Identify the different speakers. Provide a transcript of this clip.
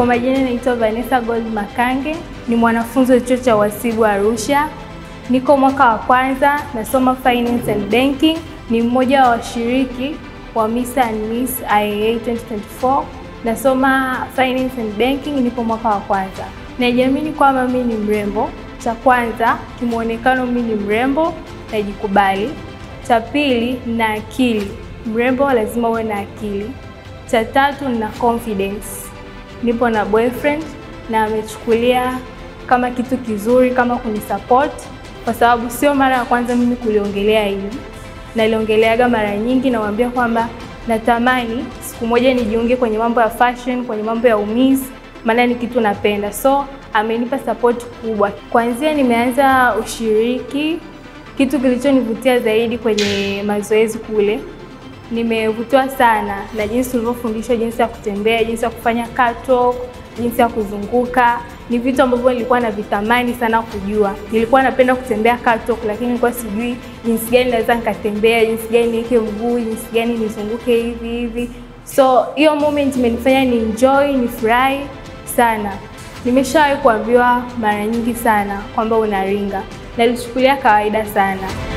Speaker 1: Kwa majina naitwa Vanessa Gold Makange, ni mwanafunzi wa chuo cha uhasibu Arusha. Niko mwaka wa kwanza, nasoma finance and banking. Ni mmoja wa washiriki wa Miss and Miss IAA 2024. Nasoma finance and banking, nipo mwaka wa kwanza. Najiamini kwamba mimi ni mrembo. Cha kwanza, kimuonekano mimi ni mrembo, najikubali. Cha pili, nina akili. Mrembo lazima uwe na akili. Cha tatu, nina confidence. Nipo na boyfriend na amechukulia kama kitu kizuri, kama kunisupport, kwa sababu sio mara ya kwanza mimi kuliongelea hili, naliongeleaga mara nyingi. Namwambia kwamba natamani siku moja nijiunge kwenye mambo ya fashion, kwenye mambo ya umizi, maana ni kitu napenda. So amenipa support kubwa. Kwanzia nimeanza ushiriki, kitu kilichonivutia zaidi kwenye mazoezi kule nimevutiwa sana na jinsi ulivyofundishwa, jinsi ya kutembea, jinsi ya kufanya catwalk, jinsi ya kuzunguka. Ni vitu ambavyo nilikuwa navitamani sana kujua. Nilikuwa napenda kutembea catwalk, lakini nilikuwa sijui jinsi gani naweza nikatembea, jinsi gani niweke mguu, jinsi gani nizunguke hivi hivi. So hiyo moment imenifanya ni enjoy, nifurahi sana. Nimeshawahi kuambiwa mara nyingi sana kwamba unaringa, nalichukulia kawaida sana.